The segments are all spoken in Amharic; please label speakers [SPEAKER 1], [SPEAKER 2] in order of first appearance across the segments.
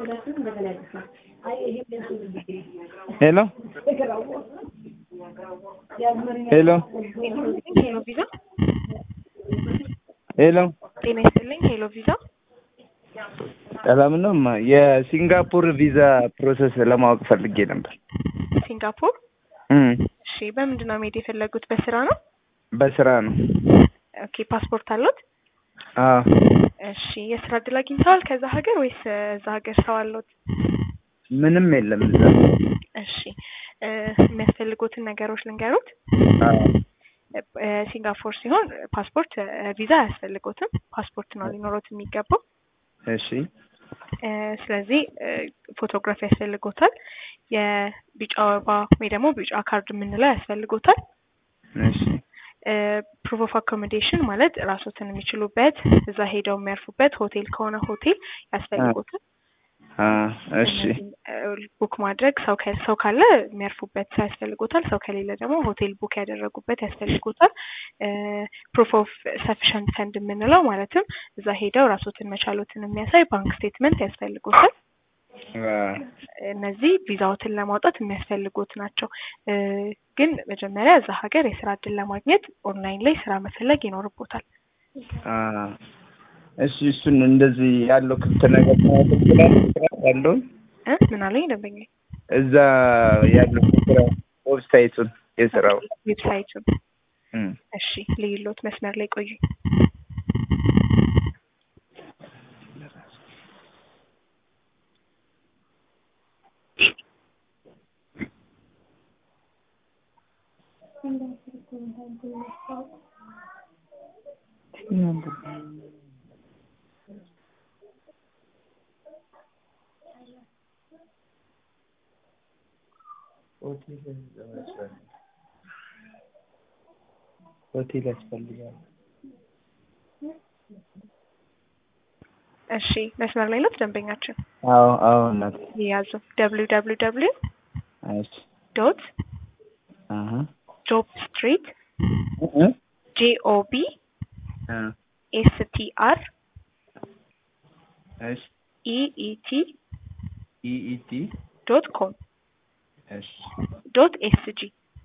[SPEAKER 1] ሄሎ ሄሎ
[SPEAKER 2] ሄሎ ቪዛ
[SPEAKER 1] ሄሎ
[SPEAKER 2] ጤና ይስጥልኝ። ሄሎ ቪዛ
[SPEAKER 1] ሰላም ነው። እማ የሲንጋፖር ቪዛ ፕሮሰስ ለማወቅ ፈልጌ ነበር።
[SPEAKER 2] ሲንጋፖር።
[SPEAKER 1] እም
[SPEAKER 2] እሺ፣ በምንድን ነው መሄድ የፈለጉት? በስራ ነው?
[SPEAKER 1] በስራ ነው።
[SPEAKER 2] ኦኬ፣ ፓስፖርት አለዎት?
[SPEAKER 1] አዎ
[SPEAKER 2] እሺ፣ የስራ እድል አግኝተዋል ከዛ ሀገር ወይስ እዛ ሀገር ሰው አለዎት?
[SPEAKER 1] ምንም የለም እዛ።
[SPEAKER 2] እሺ፣ እ የሚያስፈልጉትን ነገሮች ልንገሩት።
[SPEAKER 1] አዎ
[SPEAKER 2] እ ሲንጋፖር ሲሆን ፓስፖርት እ ቪዛ አያስፈልጎትም። ፓስፖርት ነው ሊኖሮት የሚገባው።
[SPEAKER 1] እሺ
[SPEAKER 2] እ ስለዚህ እ ፎቶግራፍ ያስፈልጎታል። የቢጫ አበባ ወይ ደግሞ ቢጫ ካርድ የምንለው ያስፈልጎታል።
[SPEAKER 1] እሺ
[SPEAKER 2] ፕሩፍ ኦፍ አኮሞዴሽን ማለት ራሶትን የሚችሉበት እዛ ሄደው የሚያርፉበት ሆቴል ከሆነ ሆቴል ያስፈልጎታል።
[SPEAKER 1] አ እሺ
[SPEAKER 2] ቡክ ማድረግ ሰው ከ- ሰው ካለ የሚያርፉበት ሰው ያስፈልጎታል። ሰው ከሌለ ደግሞ ሆቴል ቡክ ያደረጉበት ያስፈልጎታል። ፕሩፍ ኦፍ ሰፊሸንት ፈንድ የምንለው ማለትም እዛ ሄደው ራሶትን መቻሎትን የሚያሳይ ባንክ ስቴትመንት ያስፈልጎታል።
[SPEAKER 1] አ
[SPEAKER 2] እነዚህ ቪዛዎትን ለማውጣት የሚያስፈልጉት ናቸው። እ ግን መጀመሪያ እዛ ሀገር የስራ እድል ለማግኘት ኦንላይን ላይ ስራ መፈለግ ይኖርቦታል።
[SPEAKER 1] አ እሺ እሱን እንደዚህ ያለው ክፍት ነገር ማወቅ እችላለሁ? ስራ ያለውን
[SPEAKER 2] እ ምን አለኝ ደንበኛ
[SPEAKER 1] እዛ ያለው ስራ ዌብሳይቱን የስራው
[SPEAKER 2] ዌብሳይቱን
[SPEAKER 1] እም
[SPEAKER 2] እሺ ልዩሎት መስመር ላይ ቆዩ።
[SPEAKER 1] ሆቴል ያስፈልጋል።
[SPEAKER 2] እሺ መስመር ላይ ኖት ደንበኛችን
[SPEAKER 1] አዎ አዎ እናት
[SPEAKER 2] የያዙ ደብሊው ደብሊው ደብሊው
[SPEAKER 1] እሺ
[SPEAKER 2] ዶት
[SPEAKER 1] አሀ
[SPEAKER 2] ጆብ ስትሪት
[SPEAKER 1] እ
[SPEAKER 2] ጂኦቢ
[SPEAKER 1] አ
[SPEAKER 2] ኤስቲአር
[SPEAKER 1] እሺ
[SPEAKER 2] ኢኢቲ
[SPEAKER 1] ኢኢቲ
[SPEAKER 2] ዶት ኮም
[SPEAKER 1] እሺ
[SPEAKER 2] ዶት ኤስጂ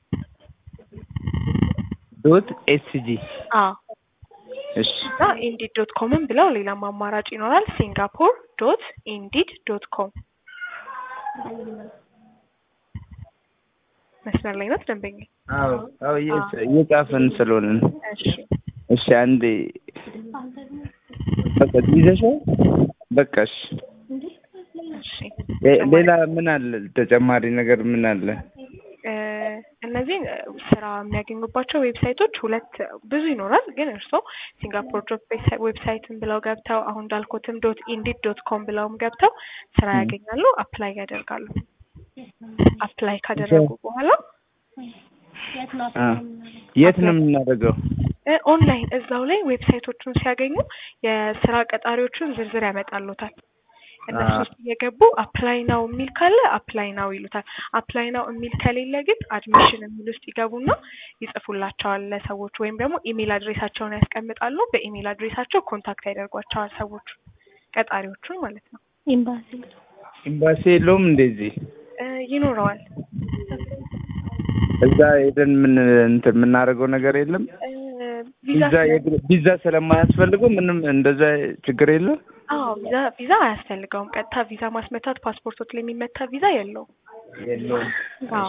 [SPEAKER 1] ዶት ኤስጂ
[SPEAKER 2] አ
[SPEAKER 1] እሺ
[SPEAKER 2] እና ኢንዲድ ዶት ኮምን ብለው ሌላም አማራጭ ይኖራል። ሲንጋፖር ዶት ኢንዲድ ዶት ኮም መስመር ላይ ናት ደንበኛ።
[SPEAKER 1] አዎ አዎ እየጽ- እየጻፍን ስለሆነ ነው።
[SPEAKER 2] እሺ
[SPEAKER 1] እሺ አንዴ በቃ ይዘሻል? በቃ እሺ
[SPEAKER 2] እሺ
[SPEAKER 1] ሌ- ሌላ ምን አለ? ተጨማሪ ነገር ምን አለ?
[SPEAKER 2] እ እነዚህን እ ስራ የሚያገኙባቸው ዌብሳይቶች ሁለት ብዙ ይኖራል። ግን እርስዎ ሲንጋፖር ጆብ ዌብሳይትን ብለው ገብተው አሁን እንዳልኩትም ዶት ኢንዲድ ዶት ኮም ብለውም ገብተው ስራ
[SPEAKER 1] ም።
[SPEAKER 2] ያገኛሉ፣ አፕላይ ያደርጋሉ። አፕላይ ካደረጉ በኋላ
[SPEAKER 1] አ የት ነው የምናደርገው?
[SPEAKER 2] እ ኦንላይን እዛው ላይ ዌብሳይቶቹን ሲያገኙ የስራ ቀጣሪዎቹን ዝርዝር ያመጣሉታል። እነሱ
[SPEAKER 1] አ
[SPEAKER 2] ውስጥ እየገቡ አፕላይ ናው የሚል ካለ አፕላይ ናው ይሉታል። አፕላይ ናው የሚል ከሌለ ግን አድሚሽን የሚል ውስጥ ይገቡና ይጽፉላቸዋል ለሰዎች ወይም ደግሞ ኢሜል አድሬሳቸውን ያስቀምጣሉ። በኢሜል አድሬሳቸው ኮንታክት ያደርጓቸዋል ሰዎቹ ቀጣሪዎቹን ማለት ነው።
[SPEAKER 1] ኤምባሲ የለውም እንደዚህ
[SPEAKER 2] እ ይኖረዋል
[SPEAKER 1] እዛ ሄደን ምን እንትን የምናደርገው ነገር የለም።
[SPEAKER 2] እ ቪዛ
[SPEAKER 1] ቪዛ የግድ ቪዛ ስለማያስፈልገው ምንም እንደዛ ችግር የለም።
[SPEAKER 2] አዎ ቪዛ ቪዛ አያስፈልገውም። ቀጥታ ቪዛ ማስመታት ፓስፖርቶች ላይ የሚመታ ቪዛ የለውም።
[SPEAKER 1] የለውም።
[SPEAKER 2] አዎ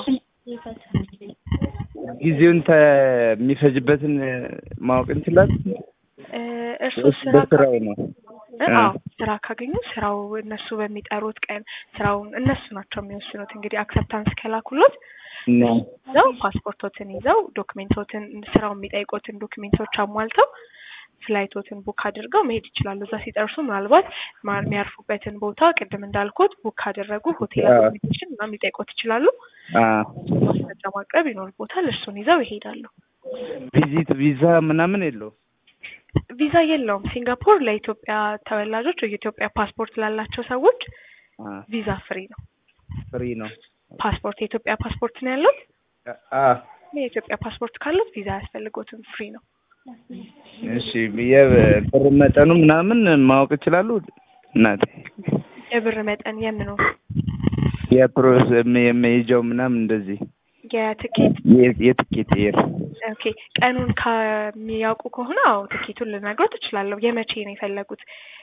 [SPEAKER 1] ጊዜውን ተ የሚፈጅበትን ማወቅ እንችላለን።
[SPEAKER 2] እ እርስዎ
[SPEAKER 1] ወይስ
[SPEAKER 2] ስራ
[SPEAKER 1] በስራው ነው?
[SPEAKER 2] እ
[SPEAKER 1] እ
[SPEAKER 2] አዎ ስራ ካገኙ ስራው እነሱ በሚጠሩት ቀን ስራውን እነሱ ናቸው የሚወስኑት። እንግዲህ አክሰፕታንስ ከላኩሎት
[SPEAKER 1] እና
[SPEAKER 2] ይዘው ፓስፖርቶትን ይዘው ዶክሜንቶትን ስራው የሚጠይቁትን ዶክሜንቶች አሟልተው ፍላይቶትን ቡክ አድርገው መሄድ ይችላሉ። እዛ ሲደርሱ ምናልባት ማ- የሚያርፉበትን ቦታ ቅድም እንዳልኩት ቡክ ካደረጉ ሆቴል
[SPEAKER 1] አዎ።
[SPEAKER 2] አኮሞዴሽን ምናምን ሊጠይቁት ይችላሉ።
[SPEAKER 1] አ
[SPEAKER 2] ማስረጃ ማቅረብ ይኖርቦታል። እሱን ይዘው ይሄዳሉ።
[SPEAKER 1] ቪዚት ቪዛ ምናምን የለውም።
[SPEAKER 2] ቪዛ የለውም። ሲንጋፖር ለኢትዮጵያ ተወላጆች ወይ የኢትዮጵያ ፓስፖርት ላላቸው ሰዎች
[SPEAKER 1] አ
[SPEAKER 2] ቪዛ ፍሪ ነው።
[SPEAKER 1] ፍሪ ነው።
[SPEAKER 2] ፓስፖርት የኢትዮጵያ ፓስፖርት ነው ያሉት።
[SPEAKER 1] አ
[SPEAKER 2] የኢትዮጵያ ፓስፖርት ካሉት ቪዛ አያስፈልጎትም፣ ፍሪ ነው።
[SPEAKER 1] እሺ የብር መጠኑ ምናምን ማወቅ ይችላሉ እናቴ?
[SPEAKER 2] የብር መጠን የምኑ
[SPEAKER 1] የፕሮስ የመሄጃው ምናምን እንደዚህ
[SPEAKER 2] የትኬት
[SPEAKER 1] የ- የትኬት ኤር
[SPEAKER 2] ኦኬ ቀኑን ከሚያውቁ ከሆነ አዎ ትኬቱን ልነግሮት እችላለሁ። የመቼ ነው የፈለጉት?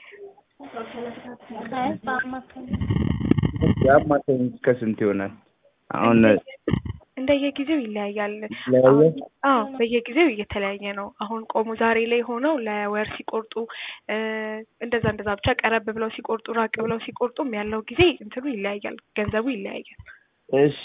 [SPEAKER 1] የአማካኝ እስከ ስንት ይሆናል? አሁን
[SPEAKER 2] እንደየጊዜው ይለያያል።
[SPEAKER 1] ይለያያል?
[SPEAKER 2] አሁን አዎ በየጊዜው እየተለያየ ነው። አሁን ቆሙ ዛሬ ላይ ሆነው ለወር ሲቆርጡ እ እንደዛ እንደዛ ብቻ ቀረብ ብለው ሲቆርጡ ራቅ ብለው ሲቆርጡም ያለው ጊዜ እንትኑ ይለያያል፣ ገንዘቡ ይለያያል።
[SPEAKER 1] እሺ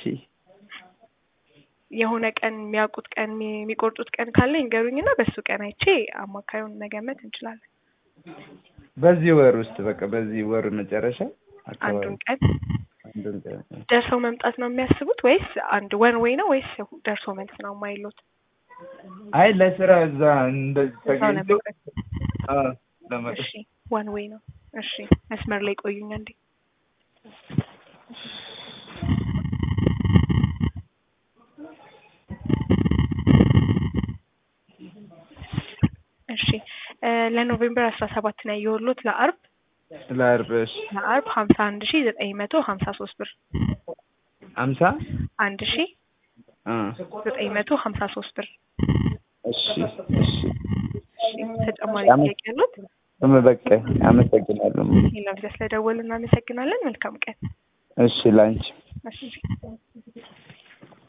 [SPEAKER 2] የሆነ ቀን የሚያውቁት ቀን የሚ- የሚቆርጡት ቀን ካለ ይንገሩኝና በሱ ቀን አይቼ አማካዩን መገመት እንችላለን።
[SPEAKER 1] በዚህ ወር ውስጥ በቃ በዚህ ወር መጨረሻ አካባቢ
[SPEAKER 2] አንዱን ቀን
[SPEAKER 1] አንዱን ቀን
[SPEAKER 2] ደርሰው መምጣት ነው የሚያስቡት ወይስ አንድ ወን ወይ ነው ወይስ ደርሶ መልስ ነው የማይሉት?
[SPEAKER 1] አይ ለስራ እዛ እንደዚህ
[SPEAKER 2] እዛው
[SPEAKER 1] ተገኝቶ
[SPEAKER 2] ለመቅረት
[SPEAKER 1] አዎ ለመቅረት
[SPEAKER 2] እሺ ዋን ዌይ ነው። እሺ መስመር ላይ ቆዩኝ አንዴ። እሺ እ ለኖቬምበር አስራ ሰባት ነው ያየሁሎት ለአርብ
[SPEAKER 1] ለአርብ እሺ
[SPEAKER 2] ለአርብ ሀምሳ አንድ ሺ ዘጠኝ መቶ ሀምሳ ሶስት ብር
[SPEAKER 1] አምሳ
[SPEAKER 2] አንድ ሺ
[SPEAKER 1] አ
[SPEAKER 2] ዘጠኝ መቶ ሀምሳ ሶስት ብር።
[SPEAKER 1] እሺ እሺ
[SPEAKER 2] እሺ ተጨማሪ
[SPEAKER 1] አመ-
[SPEAKER 2] ጥያቄ ያሉት?
[SPEAKER 1] እም በቃ አመሰግናለሁ።
[SPEAKER 2] ሌላ ጊዜ ስለደወልን እናመሰግናለን። መልካም ቀን።
[SPEAKER 1] እሺ ላንቺ
[SPEAKER 2] እሺ